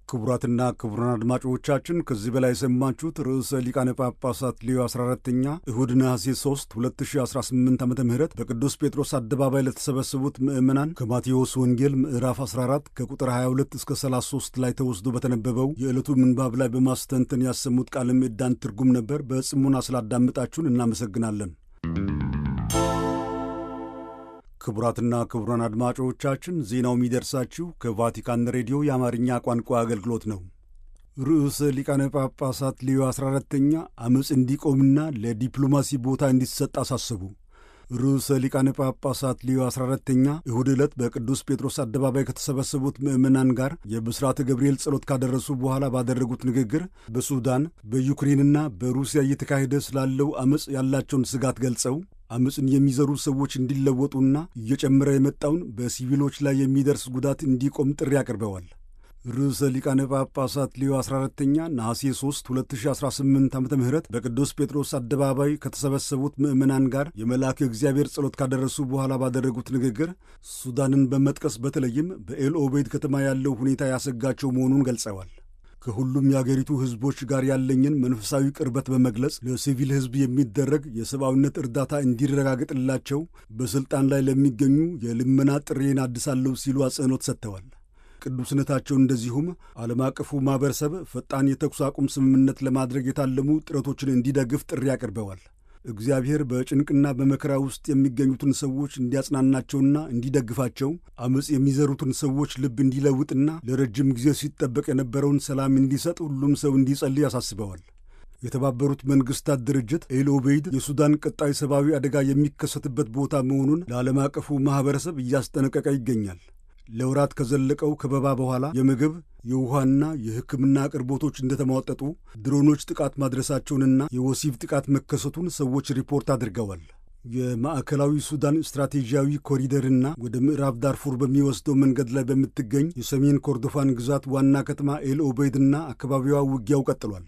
ክቡራትና ክቡራን አድማጮቻችን ከዚህ በላይ የሰማችሁት ርዕሰ ሊቃነ ጳጳሳት ሌዮ 14ተኛ እሁድ ነሐሴ 3 2018 ዓ ም በቅዱስ ጴጥሮስ አደባባይ ለተሰበሰቡት ምዕመናን ከማቴዎስ ወንጌል ምዕራፍ 14 ከቁጥር 22 እስከ 33 ላይ ተወስዶ በተነበበው የዕለቱ ምንባብ ላይ በማስተንተን ያሰሙት ቃለ ምዕዳን ትርጉም ነበር። በጽሙና ስላዳመጣችሁን እናመሰግናለን። ክቡራትና ክቡራን አድማጮቻችን ዜናው የሚደርሳችሁ ከቫቲካን ሬዲዮ የአማርኛ ቋንቋ አገልግሎት ነው። ርዕሰ ሊቃነ ጳጳሳት ሌዮ 14ተኛ ዓመፅ እንዲቆምና ለዲፕሎማሲ ቦታ እንዲሰጥ አሳሰቡ። ርዕሰ ሊቃነ ጳጳሳት ሌዮ 14ተኛ እሁድ ዕለት በቅዱስ ጴጥሮስ አደባባይ ከተሰበሰቡት ምዕመናን ጋር የብስራተ ገብርኤል ጸሎት ካደረሱ በኋላ ባደረጉት ንግግር በሱዳን በዩክሬንና በሩሲያ እየተካሄደ ስላለው ዓመፅ ያላቸውን ስጋት ገልጸው ዓመፅን የሚዘሩ ሰዎች እንዲለወጡና እየጨመረ የመጣውን በሲቪሎች ላይ የሚደርስ ጉዳት እንዲቆም ጥሪ አቅርበዋል። ርዕሰ ሊቃነ ጳጳሳት ሌዮ 14ተኛ ነሐሴ 3 2018 ዓ ም በቅዱስ ጴጥሮስ አደባባይ ከተሰበሰቡት ምዕመናን ጋር የመልአከ እግዚአብሔር ጸሎት ካደረሱ በኋላ ባደረጉት ንግግር ሱዳንን በመጥቀስ በተለይም በኤል ኦቤድ ከተማ ያለው ሁኔታ ያሰጋቸው መሆኑን ገልጸዋል። ከሁሉም የአገሪቱ ሕዝቦች ጋር ያለኝን መንፈሳዊ ቅርበት በመግለጽ ለሲቪል ሕዝብ የሚደረግ የሰብአዊነት እርዳታ እንዲረጋገጥላቸው በሥልጣን ላይ ለሚገኙ የልመና ጥሬን አድሳለሁ ሲሉ አጽንኦት ሰጥተዋል። ቅዱስነታቸው እንደዚሁም ዓለም አቀፉ ማኅበረሰብ ፈጣን የተኩስ አቁም ስምምነት ለማድረግ የታለሙ ጥረቶችን እንዲደግፍ ጥሪ አቅርበዋል። እግዚአብሔር በጭንቅና በመከራ ውስጥ የሚገኙትን ሰዎች እንዲያጽናናቸውና እንዲደግፋቸው ዓመፅ የሚዘሩትን ሰዎች ልብ እንዲለውጥና ለረጅም ጊዜ ሲጠበቅ የነበረውን ሰላም እንዲሰጥ ሁሉም ሰው እንዲጸልይ ያሳስበዋል። የተባበሩት መንግሥታት ድርጅት ኤል ኦቤይድ የሱዳን ቀጣይ ሰብአዊ አደጋ የሚከሰትበት ቦታ መሆኑን ለዓለም አቀፉ ማኅበረሰብ እያስጠነቀቀ ይገኛል። ለወራት ከዘለቀው ከበባ በኋላ የምግብ የውሃና የሕክምና አቅርቦቶች እንደተሟጠጡ ድሮኖች ጥቃት ማድረሳቸውንና የወሲብ ጥቃት መከሰቱን ሰዎች ሪፖርት አድርገዋል። የማዕከላዊ ሱዳን ስትራቴጂያዊ ኮሪደርና ወደ ምዕራብ ዳርፉር በሚወስደው መንገድ ላይ በምትገኝ የሰሜን ኮርዶፋን ግዛት ዋና ከተማ ኤል ኦቤይድና አካባቢዋ ውጊያው ቀጥሏል።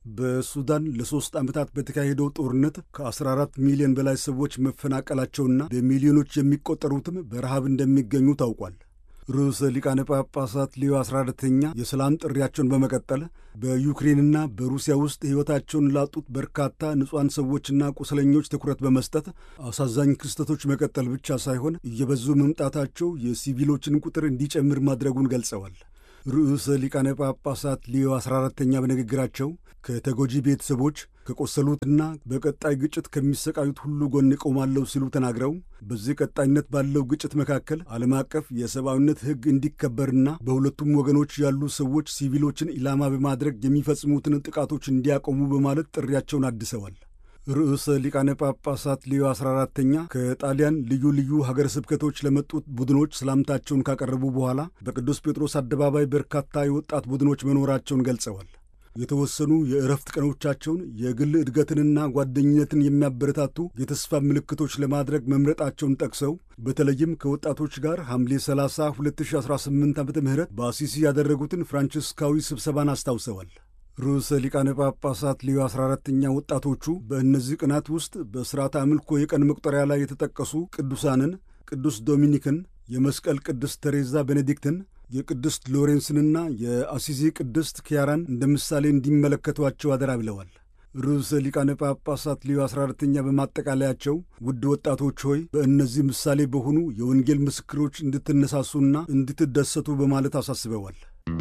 በሱዳን ለሦስት ዓመታት በተካሄደው ጦርነት ከ14 ሚሊዮን በላይ ሰዎች መፈናቀላቸውና በሚሊዮኖች የሚቆጠሩትም በረሃብ እንደሚገኙ ታውቋል። ርዕሰ ሊቃነ ጳጳሳት ሌዮ 14ተኛ የሰላም ጥሪያቸውን በመቀጠል በዩክሬንና በሩሲያ ውስጥ ሕይወታቸውን ላጡት በርካታ ንጹሐን ሰዎችና ቁስለኞች ትኩረት በመስጠት አሳዛኝ ክስተቶች መቀጠል ብቻ ሳይሆን እየበዙ መምጣታቸው የሲቪሎችን ቁጥር እንዲጨምር ማድረጉን ገልጸዋል። ርዕሰ ሊቃነ ጳጳሳት ሌዮ 14ተኛ በንግግራቸው ከተጎጂ ቤተሰቦች ከቆሰሉትና በቀጣይ ግጭት ከሚሰቃዩት ሁሉ ጎን እቆማለሁ ሲሉ ተናግረው በዚህ ቀጣይነት ባለው ግጭት መካከል ዓለም አቀፍ የሰብአዊነት ሕግ እንዲከበርና በሁለቱም ወገኖች ያሉ ሰዎች ሲቪሎችን ኢላማ በማድረግ የሚፈጽሙትን ጥቃቶች እንዲያቆሙ በማለት ጥሪያቸውን አድሰዋል። ርዕሰ ሊቃነ ጳጳሳት ሌዮ 14ተኛ ከጣሊያን ልዩ ልዩ ሀገረ ስብከቶች ለመጡት ቡድኖች ሰላምታቸውን ካቀረቡ በኋላ በቅዱስ ጴጥሮስ አደባባይ በርካታ የወጣት ቡድኖች መኖራቸውን ገልጸዋል። የተወሰኑ የእረፍት ቀኖቻቸውን የግል እድገትንና ጓደኝነትን የሚያበረታቱ የተስፋ ምልክቶች ለማድረግ መምረጣቸውን ጠቅሰው በተለይም ከወጣቶች ጋር ሐምሌ 30 2018 ዓ ም በአሲሲ ያደረጉትን ፍራንቺስካዊ ስብሰባን አስታውሰዋል። ርዕሰ ሊቃነ ጳጳሳት ሌዮ 14ተኛ ወጣቶቹ በእነዚህ ቀናት ውስጥ በሥርዓተ አምልኮ የቀን መቁጠሪያ ላይ የተጠቀሱ ቅዱሳንን ቅዱስ ዶሚኒክን፣ የመስቀል ቅድስት ተሬዛ ቤኔዲክትን የቅድስት ሎሬንስንና የአሲዚ ቅድስት ኪያራን እንደ ምሳሌ እንዲመለከቷቸው አደራ ብለዋል። ርዕሰ ሊቃነ ጳጳሳት ሌዮ 14ተኛ በማጠቃለያቸው ውድ ወጣቶች ሆይ በእነዚህ ምሳሌ በሆኑ የወንጌል ምስክሮች እንድትነሳሱና እንድትደሰቱ በማለት አሳስበዋል።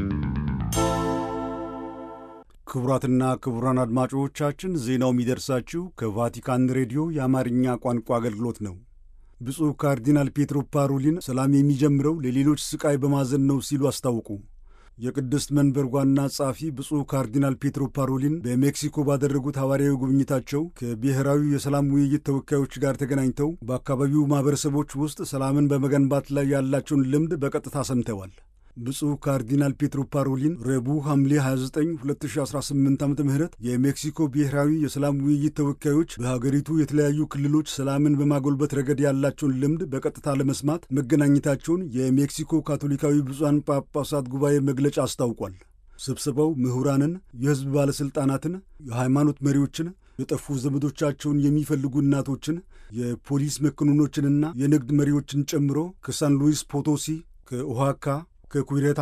ክቡራትና ክቡራን አድማጮቻችን ዜናው የሚደርሳችሁ ከቫቲካን ሬዲዮ የአማርኛ ቋንቋ አገልግሎት ነው። ብፁዕ ካርዲናል ፔትሮ ፓሮሊን ሰላም የሚጀምረው ለሌሎች ስቃይ በማዘን ነው ሲሉ አስታውቁ። የቅድስት መንበር ዋና ጸሐፊ ብፁዕ ካርዲናል ፔትሮ ፓሮሊን በሜክሲኮ ባደረጉት ሐዋርያዊ ጉብኝታቸው ከብሔራዊ የሰላም ውይይት ተወካዮች ጋር ተገናኝተው በአካባቢው ማኅበረሰቦች ውስጥ ሰላምን በመገንባት ላይ ያላቸውን ልምድ በቀጥታ ሰምተዋል። ብፁዕ ካርዲናል ፔትሮ ፓሮሊን ረቡዕ ሐምሌ 29 2018 ዓ ም የሜክሲኮ ብሔራዊ የሰላም ውይይት ተወካዮች በሀገሪቱ የተለያዩ ክልሎች ሰላምን በማጎልበት ረገድ ያላቸውን ልምድ በቀጥታ ለመስማት መገናኘታቸውን የሜክሲኮ ካቶሊካዊ ብፁዓን ጳጳሳት ጉባኤ መግለጫ አስታውቋል። ስብሰባው ምሁራንን፣ የሕዝብ ባለሥልጣናትን፣ የሃይማኖት መሪዎችን የጠፉ ዘመዶቻቸውን የሚፈልጉ እናቶችን፣ የፖሊስ መኮንኖችንና የንግድ መሪዎችን ጨምሮ ከሳን ሉዊስ ፖቶሲ፣ ከኦሃካ ከኩሬታሮ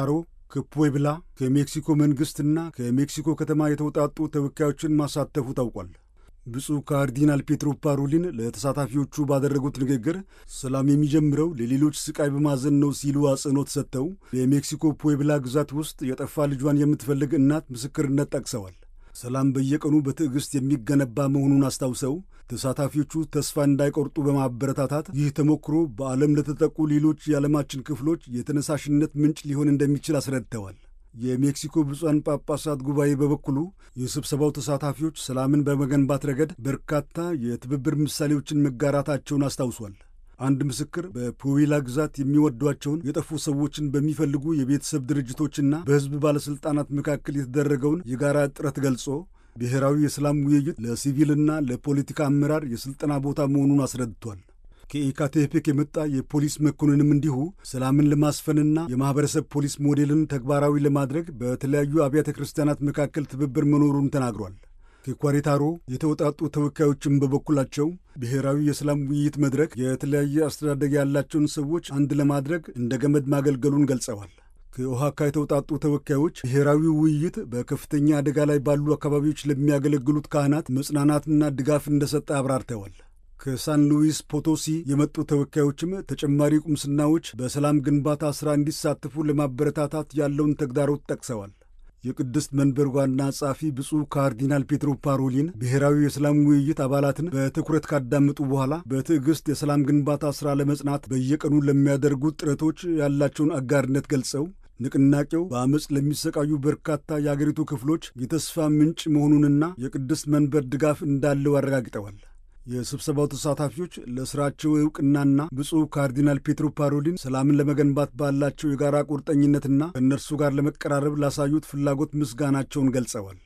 ከፑዌብላ ከሜክሲኮ መንግሥትና ከሜክሲኮ ከተማ የተውጣጡ ተወካዮችን ማሳተፉ ታውቋል። ብፁዕ ካርዲናል ፔትሮ ፓሮሊን ለተሳታፊዎቹ ባደረጉት ንግግር ሰላም የሚጀምረው ለሌሎች ስቃይ በማዘን ነው ሲሉ አጽንኦት ሰጥተው በሜክሲኮ ፑዌብላ ግዛት ውስጥ የጠፋ ልጇን የምትፈልግ እናት ምስክርነት ጠቅሰዋል። ሰላም በየቀኑ በትዕግሥት የሚገነባ መሆኑን አስታውሰው ተሳታፊዎቹ ተስፋ እንዳይቆርጡ በማበረታታት ይህ ተሞክሮ በዓለም ለተጠቁ ሌሎች የዓለማችን ክፍሎች የተነሳሽነት ምንጭ ሊሆን እንደሚችል አስረድተዋል። የሜክሲኮ ብፁዓን ጳጳሳት ጉባኤ በበኩሉ የስብሰባው ተሳታፊዎች ሰላምን በመገንባት ረገድ በርካታ የትብብር ምሳሌዎችን መጋራታቸውን አስታውሷል። አንድ ምስክር በፑዌላ ግዛት የሚወዷቸውን የጠፉ ሰዎችን በሚፈልጉ የቤተሰብ ድርጅቶችና በሕዝብ ባለሥልጣናት መካከል የተደረገውን የጋራ ጥረት ገልጾ ብሔራዊ የሰላም ውይይት ለሲቪልና ለፖለቲካ አመራር የሥልጠና ቦታ መሆኑን አስረድቷል። ከኢካቴፔክ የመጣ የፖሊስ መኮንንም እንዲሁ ሰላምን ለማስፈንና የማኅበረሰብ ፖሊስ ሞዴልን ተግባራዊ ለማድረግ በተለያዩ አብያተ ክርስቲያናት መካከል ትብብር መኖሩን ተናግሯል። ከኳሬታሮ የተውጣጡ ተወካዮችም በበኩላቸው ብሔራዊ የሰላም ውይይት መድረክ የተለያየ አስተዳደግ ያላቸውን ሰዎች አንድ ለማድረግ እንደ ገመድ ማገልገሉን ገልጸዋል። ከኦሃካ የተውጣጡ ተወካዮች ብሔራዊ ውይይት በከፍተኛ አደጋ ላይ ባሉ አካባቢዎች ለሚያገለግሉት ካህናት መጽናናትና ድጋፍ እንደሰጠ አብራርተዋል። ከሳን ሉዊስ ፖቶሲ የመጡ ተወካዮችም ተጨማሪ ቁምስናዎች በሰላም ግንባታ ሥራ እንዲሳተፉ ለማበረታታት ያለውን ተግዳሮት ጠቅሰዋል። የቅድስት መንበር ዋና ጸሐፊ ብፁዕ ካርዲናል ፔትሮ ፓሮሊን ብሔራዊ የሰላም ውይይት አባላትን በትኩረት ካዳመጡ በኋላ በትዕግሥት የሰላም ግንባታ ሥራ ለመጽናት በየቀኑ ለሚያደርጉት ጥረቶች ያላቸውን አጋርነት ገልጸው ንቅናቄው በአመፅ ለሚሰቃዩ በርካታ የአገሪቱ ክፍሎች የተስፋ ምንጭ መሆኑንና የቅድስት መንበር ድጋፍ እንዳለው አረጋግጠዋል። የስብሰባው ተሳታፊዎች ለሥራቸው ዕውቅናና ብፁዕ ካርዲናል ፔትሮ ፓሮሊን ሰላምን ለመገንባት ባላቸው የጋራ ቁርጠኝነትና ከእነርሱ ጋር ለመቀራረብ ላሳዩት ፍላጎት ምስጋናቸውን ገልጸዋል።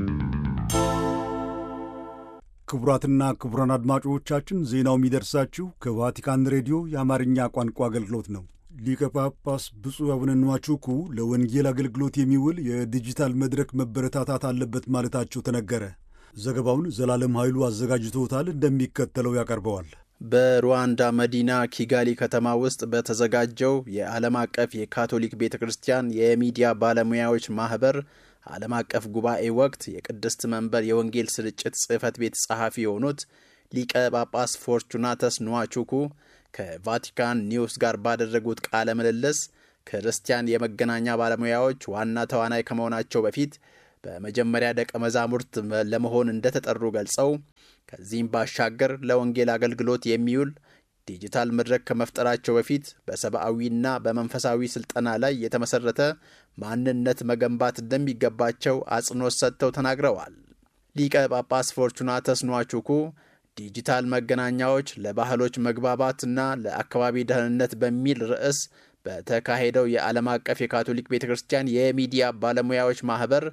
ክቡራትና ክቡራን አድማጮቻችን ዜናው የሚደርሳችሁ ከቫቲካን ሬዲዮ የአማርኛ ቋንቋ አገልግሎት ነው። ሊቀ ጳጳስ ብፁዕ አቡነ ንዋቹኩ ለወንጌል አገልግሎት የሚውል የዲጂታል መድረክ መበረታታት አለበት ማለታቸው ተነገረ። ዘገባውን ዘላለም ኃይሉ አዘጋጅቶታል፣ እንደሚከተለው ያቀርበዋል። በሩዋንዳ መዲና ኪጋሊ ከተማ ውስጥ በተዘጋጀው የዓለም አቀፍ የካቶሊክ ቤተ ክርስቲያን የሚዲያ ባለሙያዎች ማኅበር ዓለም አቀፍ ጉባኤ ወቅት የቅድስት መንበር የወንጌል ስርጭት ጽሕፈት ቤት ጸሐፊ የሆኑት ሊቀ ጳጳስ ፎርቹናተስ ንዋቹኩ ከቫቲካን ኒውስ ጋር ባደረጉት ቃለ ምልልስ ክርስቲያን የመገናኛ ባለሙያዎች ዋና ተዋናይ ከመሆናቸው በፊት በመጀመሪያ ደቀ መዛሙርት ለመሆን እንደተጠሩ ገልጸው ከዚህም ባሻገር ለወንጌል አገልግሎት የሚውል ዲጂታል መድረክ ከመፍጠራቸው በፊት በሰብአዊና በመንፈሳዊ ስልጠና ላይ የተመሰረተ ማንነት መገንባት እንደሚገባቸው አጽንኦት ሰጥተው ተናግረዋል። ሊቀ ጳጳስ ፎርቹናተስ ኗቹኩ ዲጂታል መገናኛዎች ለባህሎች መግባባትና ለአካባቢ ደህንነት በሚል ርዕስ በተካሄደው የዓለም አቀፍ የካቶሊክ ቤተ ክርስቲያን የሚዲያ ባለሙያዎች ማኅበር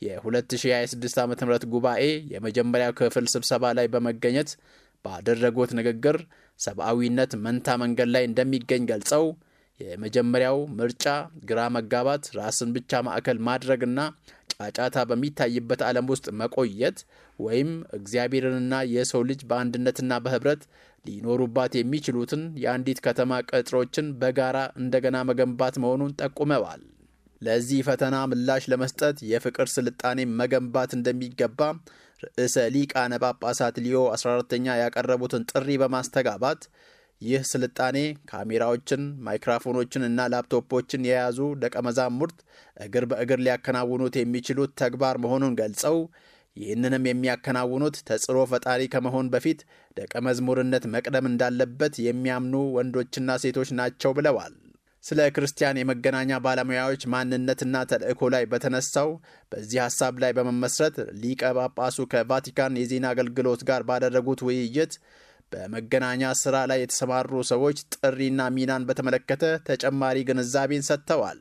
የ2026 ዓ ም ጉባኤ የመጀመሪያው ክፍል ስብሰባ ላይ በመገኘት ባደረጉት ንግግር ሰብአዊነት መንታ መንገድ ላይ እንደሚገኝ ገልጸው የመጀመሪያው ምርጫ ግራ መጋባት፣ ራስን ብቻ ማዕከል ማድረግና ጫጫታ በሚታይበት ዓለም ውስጥ መቆየት ወይም እግዚአብሔርንና የሰው ልጅ በአንድነትና በኅብረት ሊኖሩባት የሚችሉትን የአንዲት ከተማ ቅጥሮችን በጋራ እንደገና መገንባት መሆኑን ጠቁመዋል። ለዚህ ፈተና ምላሽ ለመስጠት የፍቅር ስልጣኔ መገንባት እንደሚገባ ርዕሰ ሊቃነ ጳጳሳት ሊዮ 14ተኛ ያቀረቡትን ጥሪ በማስተጋባት ይህ ስልጣኔ ካሜራዎችን፣ ማይክራፎኖችን እና ላፕቶፖችን የያዙ ደቀ መዛሙርት እግር በእግር ሊያከናውኑት የሚችሉት ተግባር መሆኑን ገልጸው ይህንንም የሚያከናውኑት ተጽዕኖ ፈጣሪ ከመሆን በፊት ደቀ መዝሙርነት መቅደም እንዳለበት የሚያምኑ ወንዶችና ሴቶች ናቸው ብለዋል። ስለ ክርስቲያን የመገናኛ ባለሙያዎች ማንነትና ተልእኮ ላይ በተነሳው በዚህ ሐሳብ ላይ በመመስረት ሊቀ ጳጳሱ ከቫቲካን የዜና አገልግሎት ጋር ባደረጉት ውይይት በመገናኛ ሥራ ላይ የተሰማሩ ሰዎች ጥሪና ሚናን በተመለከተ ተጨማሪ ግንዛቤን ሰጥተዋል።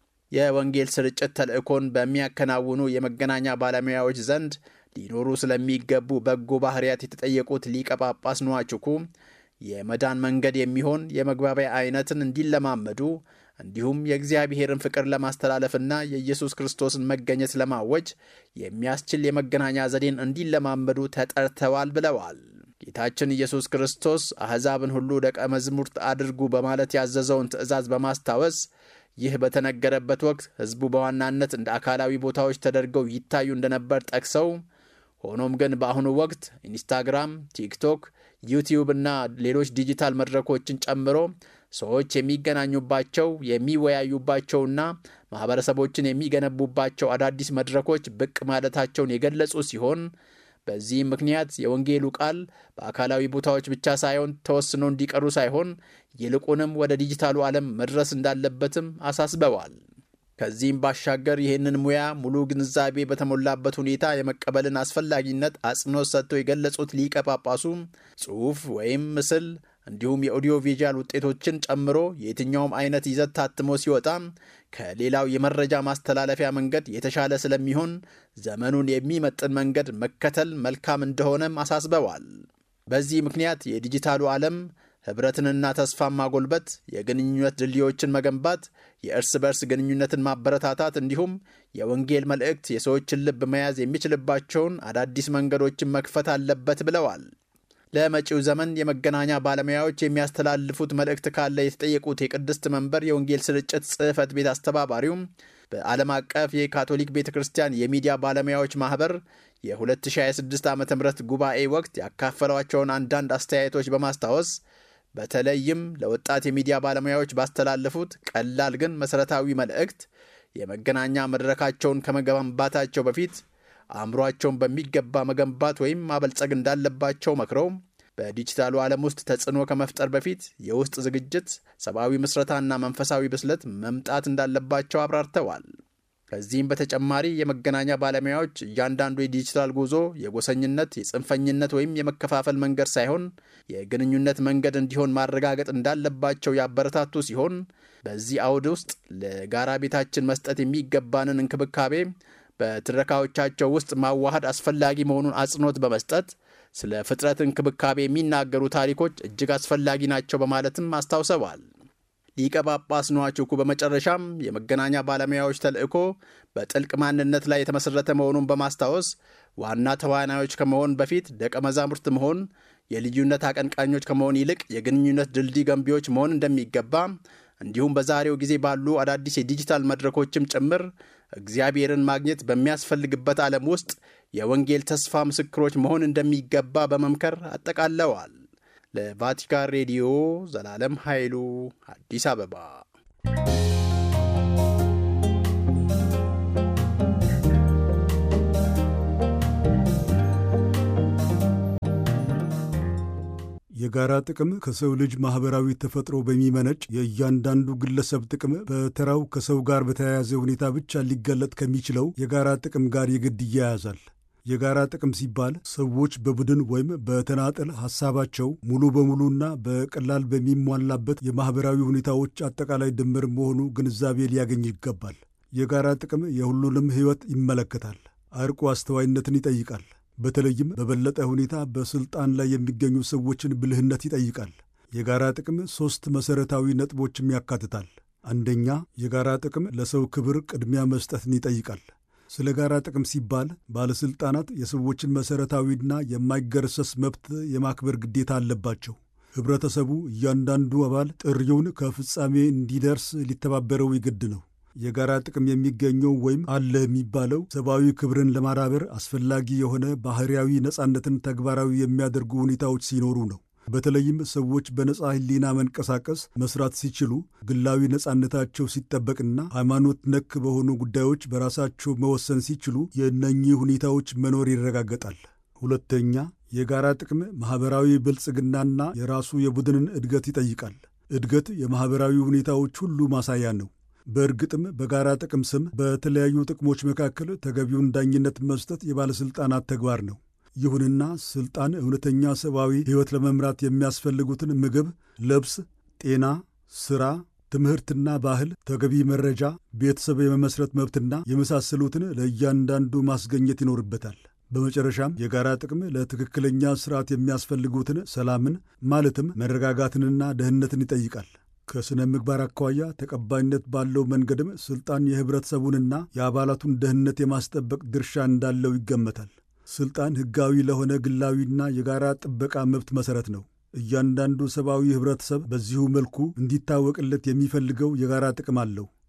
የወንጌል ስርጭት ተልእኮን በሚያከናውኑ የመገናኛ ባለሙያዎች ዘንድ ሊኖሩ ስለሚገቡ በጎ ባህርያት የተጠየቁት ሊቀ ጳጳስ ንዋችኩ የመዳን መንገድ የሚሆን የመግባቢያ አይነትን እንዲለማመዱ እንዲሁም የእግዚአብሔርን ፍቅር ለማስተላለፍና የኢየሱስ ክርስቶስን መገኘት ለማወጅ የሚያስችል የመገናኛ ዘዴን እንዲለማመዱ ተጠርተዋል ብለዋል። ጌታችን ኢየሱስ ክርስቶስ አሕዛብን ሁሉ ደቀ መዝሙርት አድርጉ በማለት ያዘዘውን ትእዛዝ በማስታወስ ይህ በተነገረበት ወቅት ሕዝቡ በዋናነት እንደ አካላዊ ቦታዎች ተደርገው ይታዩ እንደነበር ጠቅሰው ሆኖም ግን በአሁኑ ወቅት ኢንስታግራም፣ ቲክቶክ፣ ዩቲዩብ እና ሌሎች ዲጂታል መድረኮችን ጨምሮ ሰዎች የሚገናኙባቸው የሚወያዩባቸውና ማህበረሰቦችን የሚገነቡባቸው አዳዲስ መድረኮች ብቅ ማለታቸውን የገለጹ ሲሆን በዚህም ምክንያት የወንጌሉ ቃል በአካላዊ ቦታዎች ብቻ ሳይሆን ተወስኖ እንዲቀሩ ሳይሆን ይልቁንም ወደ ዲጂታሉ ዓለም መድረስ እንዳለበትም አሳስበዋል። ከዚህም ባሻገር ይህንን ሙያ ሙሉ ግንዛቤ በተሞላበት ሁኔታ የመቀበልን አስፈላጊነት አጽንኦት ሰጥተው የገለጹት ሊቀ ጳጳሱ ጽሑፍ ወይም ምስል እንዲሁም የኦዲዮ ቪዥዋል ውጤቶችን ጨምሮ የትኛውም አይነት ይዘት ታትሞ ሲወጣ ከሌላው የመረጃ ማስተላለፊያ መንገድ የተሻለ ስለሚሆን ዘመኑን የሚመጥን መንገድ መከተል መልካም እንደሆነም አሳስበዋል። በዚህ ምክንያት የዲጂታሉ ዓለም ኅብረትንና ተስፋን ማጎልበት፣ የግንኙነት ድልድዮችን መገንባት፣ የእርስ በርስ ግንኙነትን ማበረታታት እንዲሁም የወንጌል መልእክት የሰዎችን ልብ መያዝ የሚችልባቸውን አዳዲስ መንገዶችን መክፈት አለበት ብለዋል። ለመጪው ዘመን የመገናኛ ባለሙያዎች የሚያስተላልፉት መልእክት ካለ የተጠየቁት የቅድስት መንበር የወንጌል ስርጭት ጽሕፈት ቤት አስተባባሪውም በዓለም አቀፍ የካቶሊክ ቤተ ክርስቲያን የሚዲያ ባለሙያዎች ማኅበር የ2026 ዓ ም ጉባኤ ወቅት ያካፈሏቸውን አንዳንድ አስተያየቶች በማስታወስ በተለይም ለወጣት የሚዲያ ባለሙያዎች ባስተላለፉት ቀላል ግን መሠረታዊ መልእክት የመገናኛ መድረካቸውን ከመገንባታቸው በፊት አእምሯቸውን በሚገባ መገንባት ወይም ማበልጸግ እንዳለባቸው መክረው በዲጂታሉ ዓለም ውስጥ ተጽዕኖ ከመፍጠር በፊት የውስጥ ዝግጅት፣ ሰብአዊ ምስረታና መንፈሳዊ ብስለት መምጣት እንዳለባቸው አብራርተዋል። ከዚህም በተጨማሪ የመገናኛ ባለሙያዎች እያንዳንዱ የዲጂታል ጉዞ የጎሰኝነት፣ የጽንፈኝነት ወይም የመከፋፈል መንገድ ሳይሆን የግንኙነት መንገድ እንዲሆን ማረጋገጥ እንዳለባቸው ያበረታቱ ሲሆን በዚህ አውድ ውስጥ ለጋራ ቤታችን መስጠት የሚገባንን እንክብካቤ በትረካዎቻቸው ውስጥ ማዋሃድ አስፈላጊ መሆኑን አጽንኦት በመስጠት ስለ ፍጥረት እንክብካቤ የሚናገሩ ታሪኮች እጅግ አስፈላጊ ናቸው በማለትም አስታውሰዋል። ሊቀ ጳጳስ ነዋችኩ በመጨረሻም የመገናኛ ባለሙያዎች ተልዕኮ በጥልቅ ማንነት ላይ የተመሠረተ መሆኑን በማስታወስ ዋና ተዋናዮች ከመሆን በፊት ደቀ መዛሙርት መሆን፣ የልዩነት አቀንቃኞች ከመሆን ይልቅ የግንኙነት ድልድይ ገንቢዎች መሆን እንደሚገባ እንዲሁም በዛሬው ጊዜ ባሉ አዳዲስ የዲጂታል መድረኮችም ጭምር እግዚአብሔርን ማግኘት በሚያስፈልግበት ዓለም ውስጥ የወንጌል ተስፋ ምስክሮች መሆን እንደሚገባ በመምከር አጠቃለዋል። ለቫቲካን ሬዲዮ ዘላለም ኃይሉ አዲስ አበባ። የጋራ ጥቅም ከሰው ልጅ ማኅበራዊ ተፈጥሮ በሚመነጭ የእያንዳንዱ ግለሰብ ጥቅም በተራው ከሰው ጋር በተያያዘ ሁኔታ ብቻ ሊገለጥ ከሚችለው የጋራ ጥቅም ጋር የግድ ይያያዛል። የጋራ ጥቅም ሲባል ሰዎች በቡድን ወይም በተናጠል ሐሳባቸው ሙሉ በሙሉና በቀላል በሚሟላበት የማኅበራዊ ሁኔታዎች አጠቃላይ ድምር መሆኑ ግንዛቤ ሊያገኝ ይገባል። የጋራ ጥቅም የሁሉንም ሕይወት ይመለከታል። አርቆ አስተዋይነትን ይጠይቃል። በተለይም በበለጠ ሁኔታ በሥልጣን ላይ የሚገኙ ሰዎችን ብልህነት ይጠይቃል። የጋራ ጥቅም ሦስት መሠረታዊ ነጥቦችም ያካትታል። አንደኛ፣ የጋራ ጥቅም ለሰው ክብር ቅድሚያ መስጠትን ይጠይቃል። ስለ ጋራ ጥቅም ሲባል ባለሥልጣናት የሰዎችን መሠረታዊና የማይገረሰስ መብት የማክበር ግዴታ አለባቸው። ኅብረተሰቡ እያንዳንዱ አባል ጥሪውን ከፍጻሜ እንዲደርስ ሊተባበረው ይግድ ነው። የጋራ ጥቅም የሚገኘው ወይም አለ የሚባለው ሰብአዊ ክብርን ለማዳበር አስፈላጊ የሆነ ባሕርያዊ ነጻነትን ተግባራዊ የሚያደርጉ ሁኔታዎች ሲኖሩ ነው። በተለይም ሰዎች በነጻ ሕሊና መንቀሳቀስ መስራት ሲችሉ፣ ግላዊ ነጻነታቸው ሲጠበቅና ሃይማኖት ነክ በሆኑ ጉዳዮች በራሳቸው መወሰን ሲችሉ የእነኚህ ሁኔታዎች መኖር ይረጋገጣል። ሁለተኛ፣ የጋራ ጥቅም ማኅበራዊ ብልጽግናና የራሱ የቡድንን እድገት ይጠይቃል። እድገት የማኅበራዊ ሁኔታዎች ሁሉ ማሳያ ነው። በእርግጥም በጋራ ጥቅም ስም በተለያዩ ጥቅሞች መካከል ተገቢውን ዳኝነት መስጠት የባለሥልጣናት ተግባር ነው። ይሁንና ሥልጣን እውነተኛ ሰብአዊ ሕይወት ለመምራት የሚያስፈልጉትን ምግብ፣ ልብስ፣ ጤና፣ ሥራ፣ ትምህርትና ባህል፣ ተገቢ መረጃ፣ ቤተሰብ የመመስረት መብትና የመሳሰሉትን ለእያንዳንዱ ማስገኘት ይኖርበታል። በመጨረሻም የጋራ ጥቅም ለትክክለኛ ሥርዓት የሚያስፈልጉትን ሰላምን ማለትም መረጋጋትንና ደህንነትን ይጠይቃል። ከሥነ ምግባር አኳያ ተቀባይነት ባለው መንገድም ሥልጣን የኅብረተሰቡንና የአባላቱን ደህንነት የማስጠበቅ ድርሻ እንዳለው ይገመታል። ሥልጣን ሕጋዊ ለሆነ ግላዊና የጋራ ጥበቃ መብት መሠረት ነው። እያንዳንዱ ሰብአዊ ኅብረተሰብ በዚሁ መልኩ እንዲታወቅለት የሚፈልገው የጋራ ጥቅም አለው።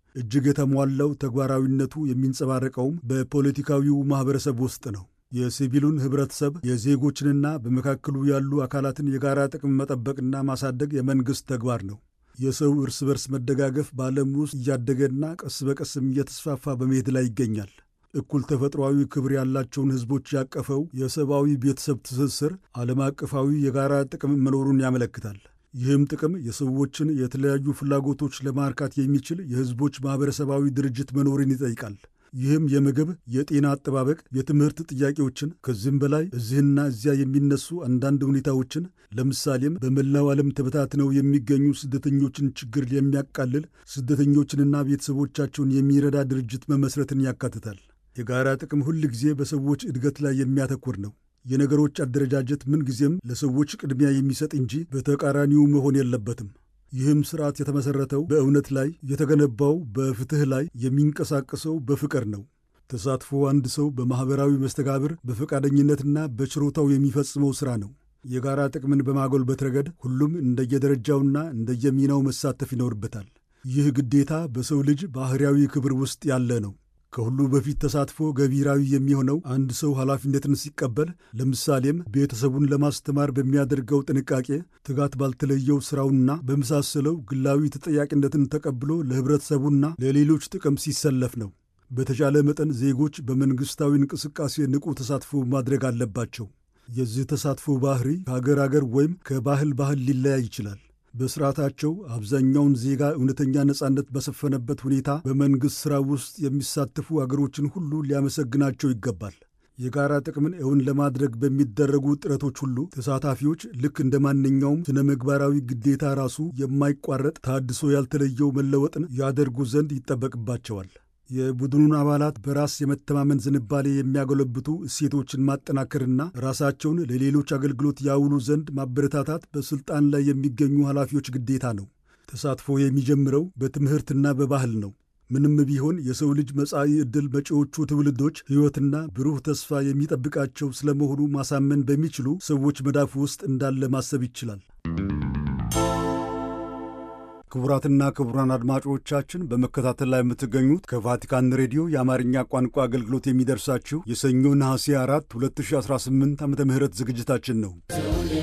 እጅግ የተሟላው ተግባራዊነቱ የሚንጸባረቀውም በፖለቲካዊው ማኅበረሰብ ውስጥ ነው። የሲቪሉን ኅብረተሰብ የዜጎችንና በመካከሉ ያሉ አካላትን የጋራ ጥቅም መጠበቅና ማሳደግ የመንግሥት ተግባር ነው። የሰው እርስ በርስ መደጋገፍ በዓለም ውስጥ እያደገና ቀስ በቀስም እየተስፋፋ በመሄድ ላይ ይገኛል። እኩል ተፈጥሯዊ ክብር ያላቸውን ሕዝቦች ያቀፈው የሰብአዊ ቤተሰብ ትስስር ዓለም አቀፋዊ የጋራ ጥቅም መኖሩን ያመለክታል። ይህም ጥቅም የሰዎችን የተለያዩ ፍላጎቶች ለማርካት የሚችል የሕዝቦች ማኅበረሰባዊ ድርጅት መኖርን ይጠይቃል። ይህም የምግብ፣ የጤና አጠባበቅ፣ የትምህርት ጥያቄዎችን ከዚህም በላይ እዚህና እዚያ የሚነሱ አንዳንድ ሁኔታዎችን ለምሳሌም በመላው ዓለም ተበታትነው የሚገኙ ስደተኞችን ችግር የሚያቃልል ስደተኞችንና ቤተሰቦቻቸውን የሚረዳ ድርጅት መመስረትን ያካትታል። የጋራ ጥቅም ሁል ጊዜ በሰዎች እድገት ላይ የሚያተኩር ነው። የነገሮች አደረጃጀት ምንጊዜም ለሰዎች ቅድሚያ የሚሰጥ እንጂ በተቃራኒው መሆን የለበትም። ይህም ስርዓት የተመሠረተው በእውነት ላይ የተገነባው በፍትሕ ላይ የሚንቀሳቀሰው በፍቅር ነው። ተሳትፎ አንድ ሰው በማኅበራዊ መስተጋብር በፈቃደኝነትና በችሮታው የሚፈጽመው ሥራ ነው። የጋራ ጥቅምን በማጎልበት ረገድ ሁሉም እንደየደረጃውና እንደየሚናው መሳተፍ ይኖርበታል። ይህ ግዴታ በሰው ልጅ ባሕርያዊ ክብር ውስጥ ያለ ነው። ከሁሉ በፊት ተሳትፎ ገቢራዊ የሚሆነው አንድ ሰው ኃላፊነትን ሲቀበል፣ ለምሳሌም ቤተሰቡን ለማስተማር በሚያደርገው ጥንቃቄ፣ ትጋት ባልተለየው ሥራውና በመሳሰለው ግላዊ ተጠያቂነትን ተቀብሎ ለኅብረተሰቡና ለሌሎች ጥቅም ሲሰለፍ ነው። በተቻለ መጠን ዜጎች በመንግሥታዊ እንቅስቃሴ ንቁ ተሳትፎ ማድረግ አለባቸው። የዚህ ተሳትፎ ባህሪ ከአገር አገር ወይም ከባህል ባህል ሊለያይ ይችላል። በስርዓታቸው አብዛኛውን ዜጋ እውነተኛ ነጻነት በሰፈነበት ሁኔታ በመንግሥት ሥራ ውስጥ የሚሳተፉ አገሮችን ሁሉ ሊያመሰግናቸው ይገባል። የጋራ ጥቅምን እውን ለማድረግ በሚደረጉ ጥረቶች ሁሉ ተሳታፊዎች ልክ እንደ ማንኛውም ስነ ምግባራዊ ግዴታ ራሱ የማይቋረጥ ታድሶ ያልተለየው መለወጥን ያደርጉ ዘንድ ይጠበቅባቸዋል። የቡድኑን አባላት በራስ የመተማመን ዝንባሌ የሚያጎለብቱ እሴቶችን ማጠናከርና ራሳቸውን ለሌሎች አገልግሎት ያውሉ ዘንድ ማበረታታት በሥልጣን ላይ የሚገኙ ኃላፊዎች ግዴታ ነው። ተሳትፎ የሚጀምረው በትምህርትና በባህል ነው። ምንም ቢሆን የሰው ልጅ መጻኢ ዕድል መጪዎቹ ትውልዶች ሕይወትና ብሩህ ተስፋ የሚጠብቃቸው ስለመሆኑ ማሳመን በሚችሉ ሰዎች መዳፍ ውስጥ እንዳለ ማሰብ ይችላል። ክቡራትና ክቡራን አድማጮቻችን በመከታተል ላይ የምትገኙት ከቫቲካን ሬዲዮ የአማርኛ ቋንቋ አገልግሎት የሚደርሳችሁ የሰኞ ነሐሴ 4 2018 ዓ ም ዝግጅታችን ነው።